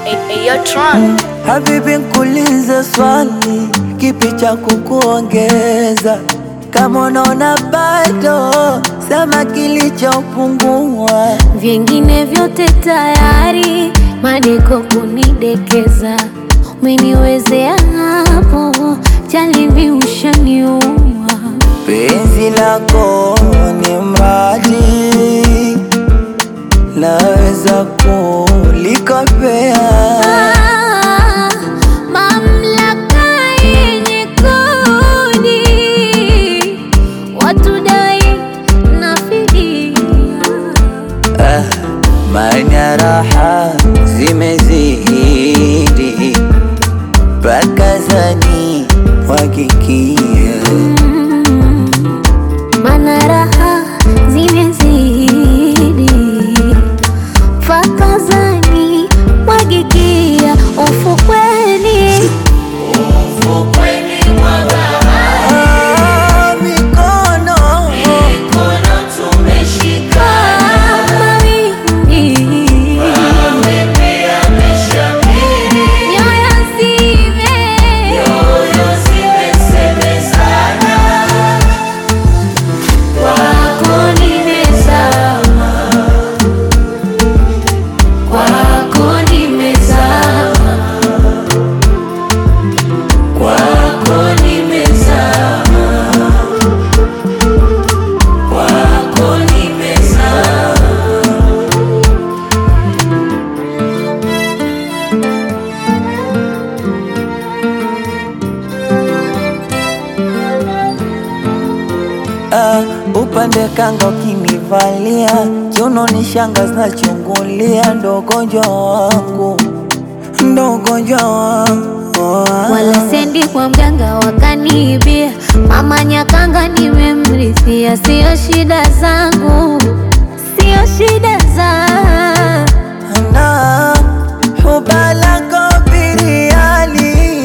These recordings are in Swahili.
Ayo Tron. Habibi, nkuulize swali, kipi cha kukuongeza? Kama unaona bado, sema kilichopungua. Vingine vyote tayari, madeko kunidekeza, umeniwezea hapo, jalibi ushaniua. Penzi lako ni mradi, naweza kulikopea. Ah, mamlaka yenye kodi, watu dai na fidia. Ah, maana raha zimezidi, mpaka zani wakikia Mana raha zimezidi fakazani mwagikia ufukweni Ah, mikono kama wimbi nyoyo zime kwako nimezama kwako nimezama kwako nimezama kwako nimezama Ah, upande kanga ukinivalia kiuno ni shanga zinachungulia, ndo ugonjwa wangu, ndo ugonjwa wangu wala sendi kwa mganga wakaniibia, mama Nyakanga nimemrithia, sio shida zangu, sio shida za na hubalako biriani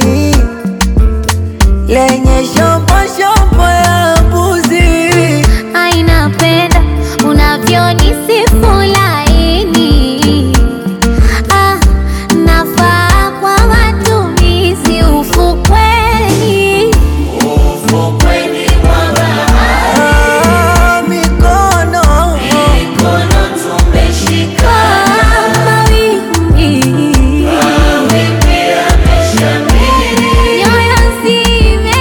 lenye shombo shombo ya mbuzi aina penda unavyonisifu laini, ah, nafaa kwa matumizi ufukweni Ah, mikono kama wimbi nyoyo zime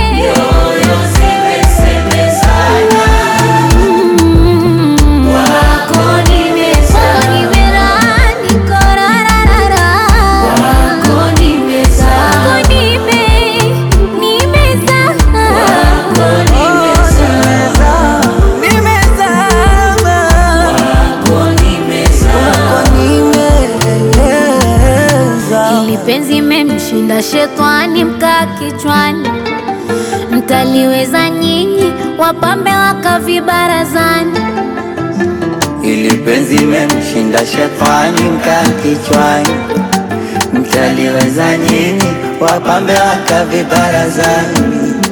Mm. Kwako nimezama, niko rararara. Kwako nimezama, nime- nimezama. nimezama kwako nimeza Ili penzi memshinda shetani mkaa kichwani, mtaliweza nyinyi wapambe wakavibarazani. ili penzi memshinda shetani mkaa kichwani, mtaliweza nyinyi wapambe wakavibarazani.